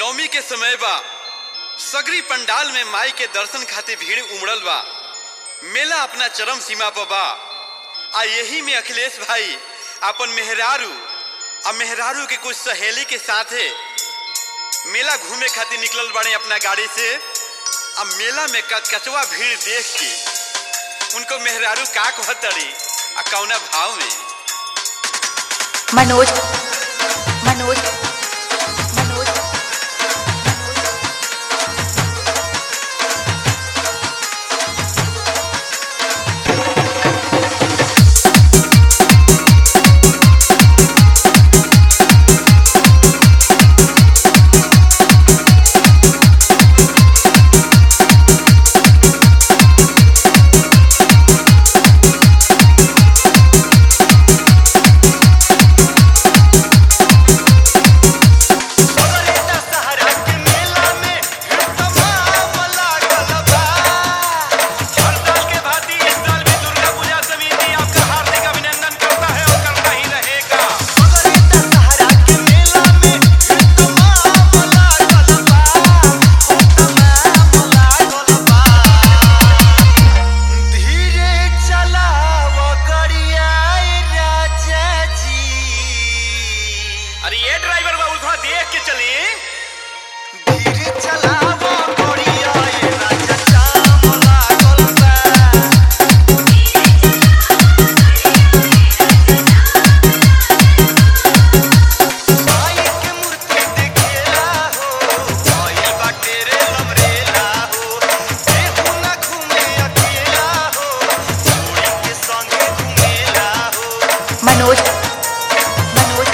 नवमी के समय बा सगरी पंडाल में माई के दर्शन खातिर भीड़ उमड़ल बा मेला अपना चरम सीमा पर बा आ यही में अखिलेश भाई अपन मेहरारू आ मेहरारू के कुछ सहेली के साथे मेला घूमे खातिर निकलल बाड़े अपना गाड़ी से आ मेला में कचकचवा भीड़ देख के उनको मेहरारू का कहतड़ी आ कौना भाव में मनोज मनोज मनोज अरे ये ड्राइवर बाबू थोड़ा देख के चली मनोज मनोज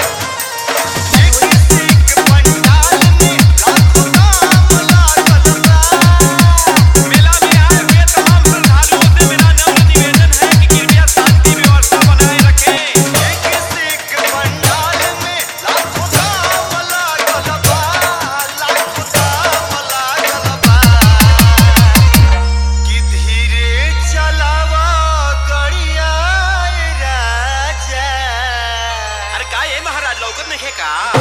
मेला में आए हुए तमाम श्रद्धालुओं से मेरा नम्र निवेदन है कि कृपया शांति व्यवस्था बनाए रखें अरे का ये महाराज लौकत नहीं है का